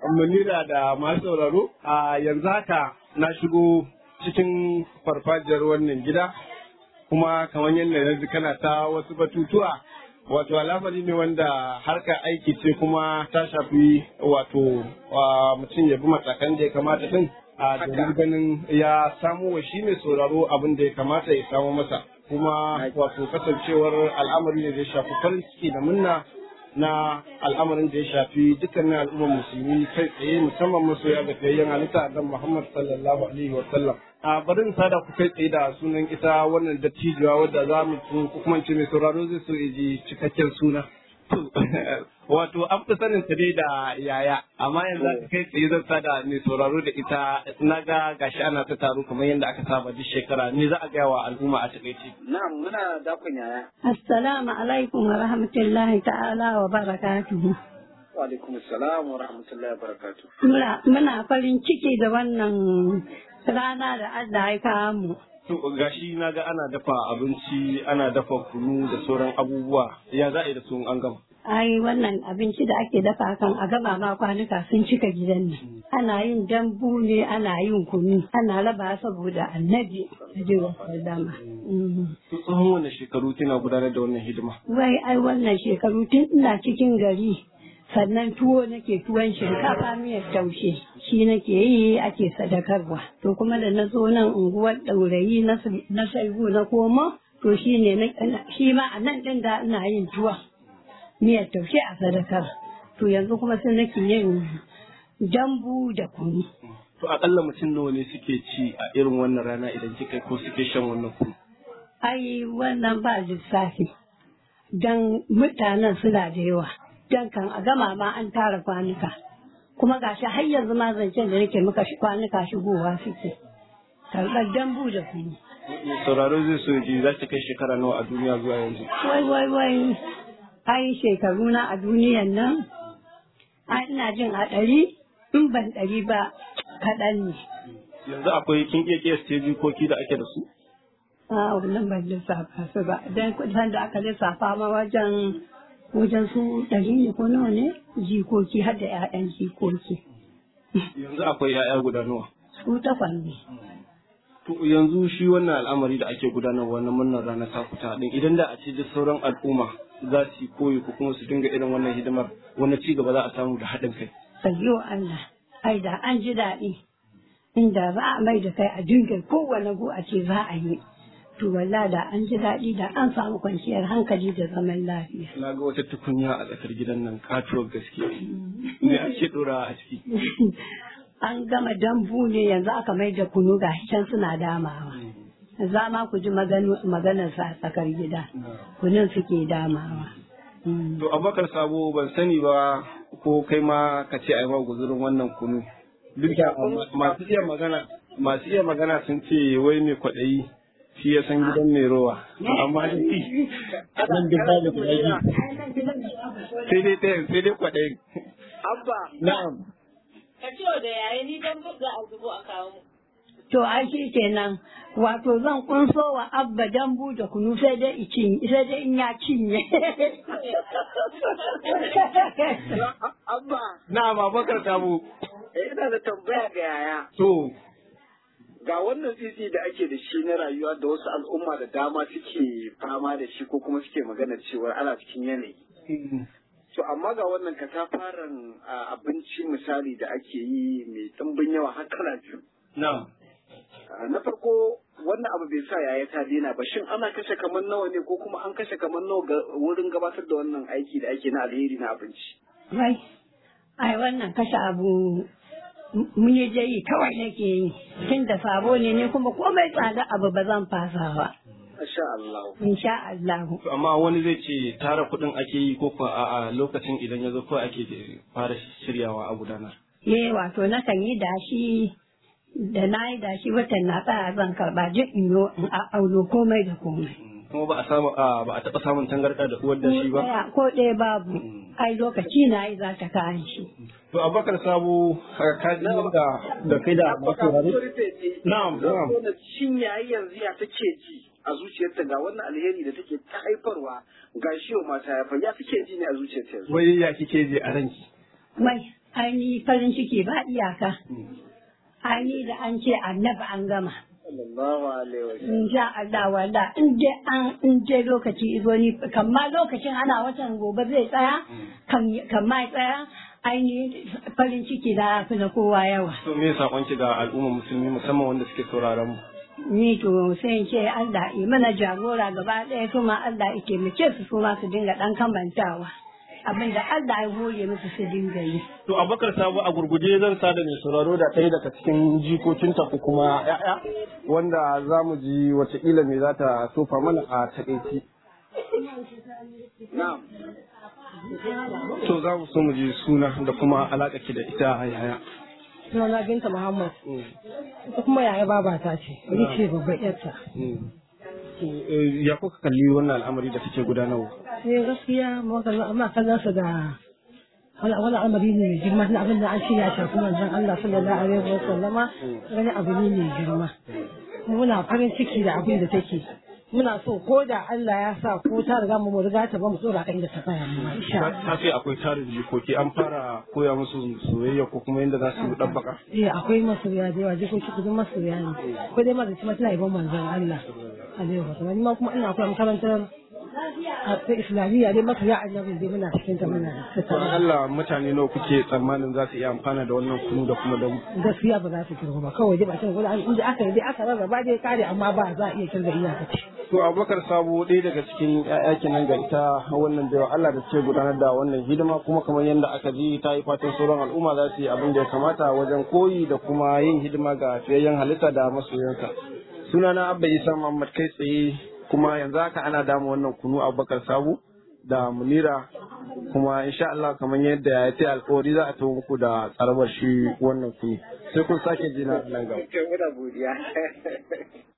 munira da masu sauraro a yanzu haka na shigo cikin farfajiyar wannan gida kuma kamar yadda na ji kana ta wasu batutuwa wato al'amari ne wanda harkar aiki ce kuma ta shafi wato mutum ya bi matakan da ya kamata din a domin ganin ya samu wa shi mai sauraro abin da ya kamata ya samu masa kuma wato kasancewar al'amari ne da ya shafi farin ciki da munna na al'amarin da ya shafi dukkanin al'ummar musulmi kai tsaye musamman masoya da fiyayyen halitta dan Muhammad sallallahu alaihi wa sallam. A bari in sada ku kai tsaye da sunan ita wannan dattijuwa wadda za mu ko kuma ce mai sauraro zai so ya ji cikakken suna. Wato an fi sanin ta dai da yaya amma yanzu kai tsaye zan sada mai sauraro da ita na ga gashi ana ta taro kamar yadda aka saba duk shekara ne za a gaya wa al'umma a takaice. Na'am muna dakon yaya. Assalamu alaikum wa rahmatullahi ta'ala wa barakatuhu. Wa alaikum assalam wa rahmatullahi wa barakatuh. Muna farin ciki da wannan rana da Allah ya kawo mu. To gashi na ga ana dafa abinci ana dafa kunu da sauran abubuwa ya za a yi da su an gama. Ai wannan abinci da ake dafa kan a gaba ma kwanuka sun cika gidan nan. Ana yin dambu ne ana yin kunu ana raba saboda annabi da jiwa dama. To tsohon wannan shekaru kina gudanar da wannan hidima. Wai ai wannan shekaru tun ina cikin gari sannan tuwo nake tuwon shinkafa miyar taushe shi nake yi ake sadakarwa to kuma da na zo nan unguwar ɗaurayi na shaibu na koma to shi ne shi ma a nan ɗin da ina yin tuwon miyar taushe a sadakar to yanzu kuma sai nake yin dambu da kunu To akalla mutum nawa ne suke ci a irin wannan rana idan kika ko suke shan wannan kunu? ai wannan ba lissafi dan mutanen suna da yawa dan kan a gama ma an tara kwanuka kuma gashi har yanzu ma zancen da nake muka kwanuka shigowa suke karɓar dambu da kunu Sauraro zai so ji za ta kai shekara nawa a duniya zuwa yanzu. wai wai wai ai shekaru na a duniyan nan ai ina jin a ɗari in ban ɗari ba kaɗan ne Yanzu akwai kin iya kiyasta jikoki da ake da su? a wannan ban lissafa su ba dan kuɗin da aka lissafa ma wajen wajen su ɗari ne ko nawa ne jikoki har da 'ya'yan jikoki Yanzu akwai 'ya'ya guda nawa. su takwas ne To yanzu shi wannan al'amari da ake gudanarwa na murnar ranar takuta din idan da a ce duk sauran al'umma za su yi koyi ko kuma su dinga irin wannan hidimar wani ci gaba za a samu da haɗin kai. sayyo Allah ai da an ji daɗi inda za a mai da kai a dinga kowane go a ce za a yi to walla da an ji daɗi da an samu kwanciyar hankali da zaman lafiya Na ga wata tukunya a tsakar gidan nan katuwar gaske. Me ake ɗora a ciki? an gama dambu ne yanzu aka mai da kunu ga can suna damawa za ma ku ji maganar sa a tsakar gida kunun suke damawa Mm. To abakar sabo ban sani ba ko kai ma ka ce a yi ma guzurin wannan kunu. Duk da masu iya magana masu iya magana sun ce wai mai kwaɗayi shi ya san gidan mai rowa. Amma dai nan duk ba da kwaɗayi. Sai dai ɗayan sai dai kwaɗayin. Abba. Na'am. Ka ce da yayi ni dan za a zubo a kawo mu. To ai shi kenan wato zan kunso wa abba dambu da kunu sai dai i cinye sai dai in ya cinye. Abba. Na'am abakar sabo. Eh, ina da tambaya ga yaya. To Ga wannan tsitsi da ake da shi na rayuwa da wasu al'umma da dama suke fama da shi ko kuma suke magana cewa ana cikin yanayi. To amma ga wannan katafaren a, abinci misali da ake yi mai ɗimbin yawa har kala biyu. na'am. Ah, Na farko wannan abu bai sa yaya ta daina ba shin ana kashe kamar nawa ne ko kuma an kashe kamar nawa ga wurin gabatar da wannan aiki da ake na alheri na abinci. Wai, ai wannan kashe abu mun yi jayi kawai nake yi tun da sabo ne ne kuma komai tsada abu ba zan fasa ba. Masha Allah. Insha Allah. To, Amma wani zai ce tara kuɗin ake yi ko kuwa a'a lokacin idan ya zo kawai ake fara shiryawa a gudanar. Ye wato na kan yi dashi da na yi dashi watan na tsaya zan karɓa jin in yo in a auno komai da komai. Kuma ba a samu a ba a taɓa samun tangarɗa da uwar da shi ba. Ɗaya ko ɗaya babu. Ai lokaci na yi za ta kayan shi. To Abubakar Sabo ka ji yadda da kai da masaurare? Na'am, na'am. Wannan shin yayi yanzu ya take ji a zuciyarta ga wannan alheri da take ta haifarwa ga shi wa mata ya ya take ji ne a zuciyarta yanzu. Wai ya kike je a ranki? Wai Aini farin ciki ba iyaka. Aini da an ce annabi an gama. sallallahu alaihi wa sallam In sha Allah walla in dai an in dai lokaci izo ni kamma lokacin ana watan gobe zai tsaya kan kan ma tsaya aini farin ciki da fi na kowa yawa. To me sakonki ga al'umma musulmi musamman wanda suke sauraron mu? Ni to sai in ce Allah yi mana jagora gaba ɗaya kuma Allah ya taimake su su ma su dinga ɗan kamantawa. Abin da Allah ya hore musu su dinga yi. To Abubakar Sabo a gurguje zan sada mai sauraro da ɗaya daga cikin jikokinta ko kuma ‘ya'ya wanda za mu ji wataƙila me za ta sofa mana a taƙaici. na'am To za mu so mu ji suna da kuma alaƙa ki da ita a yaya. Sunana Binta Muhammad. Ita kuma yaya babata ce. Ni ce babban yarta. To, eh, Ya kuka kalli wannan al'amari da take gudanarwa? Sai gaskiya magana amma kallon su da wani wani al'amari ne mai girma na abin da an ce ya shafi manzon Allah sallallahu alaihi wa sallama wani abu ne mai girma. Muna farin ciki da abin da take. Muna so ko da Allah ya sa ko ta riga mu riga ta ba mu tsora kan da ta tsaya mu insha Allah. Ta ce akwai tarin jikoki an fara koya musu soyayya ko kuma yadda za su ɗabbaka. Eh akwai masoya da yawa jikoki kudin masoya ne. Ko dai ma da kuma tana ibon manzon Allah. Alaihi wa sallam. Ni ma kuma ina akwai makarantar a ta islamiyya dai masoya annabi dai muna cikin ta muna Don tattauna. Allah mutane nawa kuke tsammanin za su iya amfana da wannan kunu da kuma damu. Gaskiya ba za su kirgo ba kawai dai ba cin gudu inda aka dai aka rarraba dai kare amma ba za a iya kirga iyakaci. To Abubakar Sabo ɗaya daga cikin ‘ya'ya kenan ga ita wannan baiwa Allah da suke gudanar da wannan hidima kuma kamar yadda aka ji ta yi fatan sauran al'umma za su yi abin da ya kamata wajen koyi da kuma yin hidima ga fiyayyen halitta da masoyansa. Sunana Abba Isa Muhammad kai tsaye kuma yanzu haka ana dama wannan kunu Abubakar Sabo da Munira kuma insha Allah kamar yadda ya ce alkawari za a tawo muku da tsarabar shi wannan kunu sai kun sake jina nan gaba. kai muna godiya